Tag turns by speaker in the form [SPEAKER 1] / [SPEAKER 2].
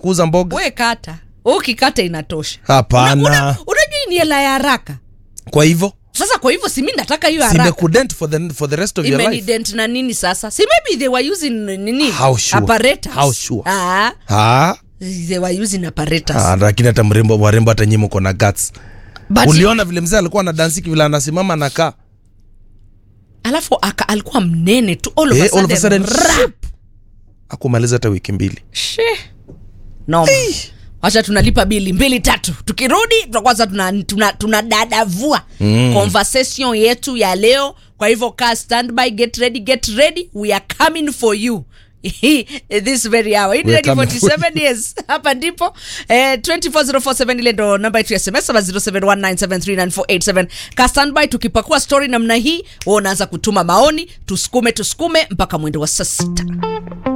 [SPEAKER 1] kuuza mboga
[SPEAKER 2] we kata ukikata inatosha
[SPEAKER 1] hapana
[SPEAKER 2] Una- unajua hii ni hela ya haraka
[SPEAKER 1] kwa hivyo
[SPEAKER 2] sasa kwa hivyo simi nataka hiyo haraka
[SPEAKER 1] simekudent for the, for the rest of your life
[SPEAKER 2] imenident na nini sasa si maybe they were using nini
[SPEAKER 1] How sure?
[SPEAKER 2] apparatus
[SPEAKER 1] How sure?
[SPEAKER 2] ah,
[SPEAKER 1] Ah,
[SPEAKER 2] they were using apparatus
[SPEAKER 1] ah, lakini hata mrembo warembo hata nyinyi mko na guts
[SPEAKER 2] but
[SPEAKER 1] uliona vile mzee alikuwa anadansiki vile anasimama nakaa
[SPEAKER 2] alafu aka, alikuwa mnene tu all of a
[SPEAKER 1] Eh, all of a
[SPEAKER 2] sudden,
[SPEAKER 1] sudden,
[SPEAKER 2] rap.
[SPEAKER 1] akumaliza hata wiki mbili
[SPEAKER 2] She. noma wacha tunalipa bili mbili tatu tukirudi tutakwanza tuna, tuna, tuna dadavua mm. conversation yetu ya leo kwa hivyo kaa standby get ready get ready we are coming for you this very hour Hii ni
[SPEAKER 1] We are
[SPEAKER 2] Radio
[SPEAKER 1] coming for
[SPEAKER 2] 47 years hapa ndipo eh, 24047 ile ndo namba yetu ya sms ama 0719739487 ka standby tukipakua story namna hii wewe unaanza kutuma maoni tusukume tusukume mpaka mwendo wa saa sita